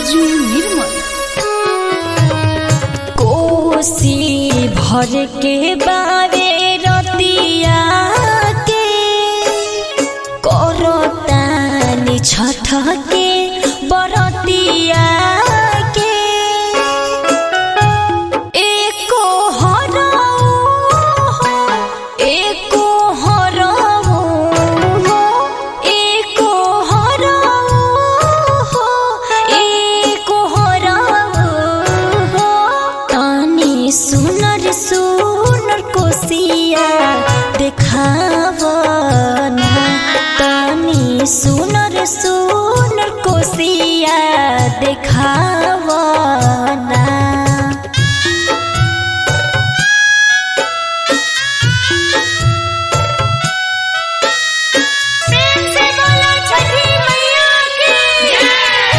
बिरजू निर्मल कोसी भर के बावे रतिया के करतानी छठ के बरतिया के एको हराऊ हो एको हराऊ हो एको हराऊ हो एको हराऊ हो तानी सुनर सुनर कोसिया देखावना तानी सुनर सुनर कोसिया देखावना प्रेम से बोलो छठी मैया की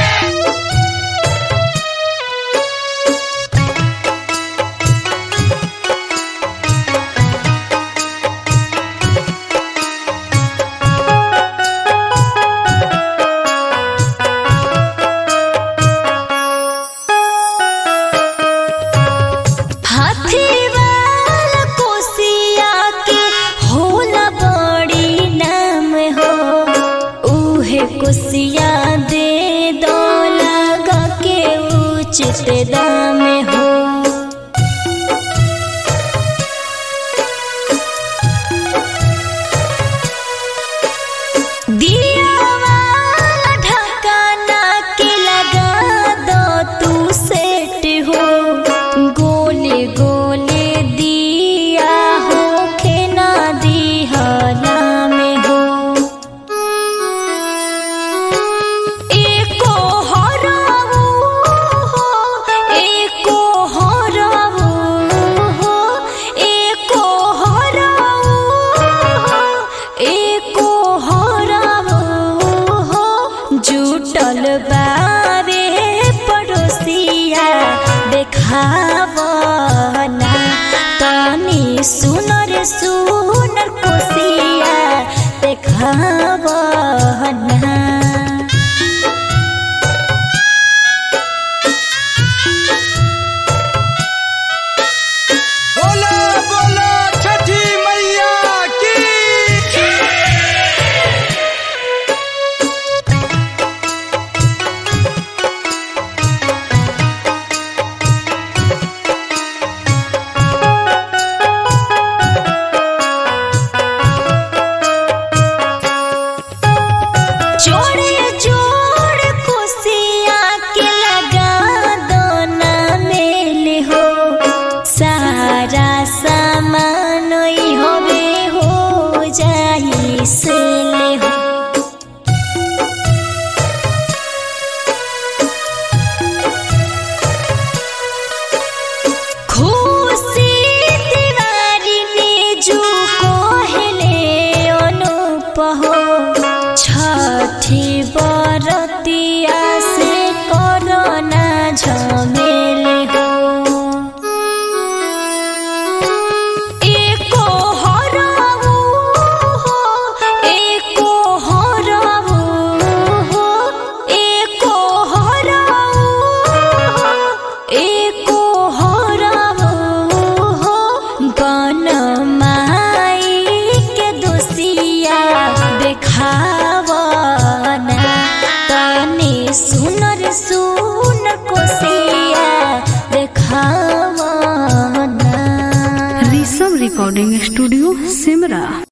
हाथी वाला कोसिया के होला बड़ी नाम हो उहे कोसिया दे दो लगा के उचित दाम हो दिया वाला ढकाना के लगा दो तू सेट हो गोले गोले दिया हो के ना दिहला में हो एको हराऊ हो एको हराऊ हो एको हराऊ हो एको हराऊ हो जुटल बारे पड़ोसिया देखावना तनी सुनर सुनर कोसिया देखावना बोलो बोलो छठी मैया की जोड़े जोड़ खुशिया के लगा दो ना मेल हो सारा सामान ई होवे हो जाई सेल हो खुशी तिवारी ने जो कहले अनुप हो छठी बा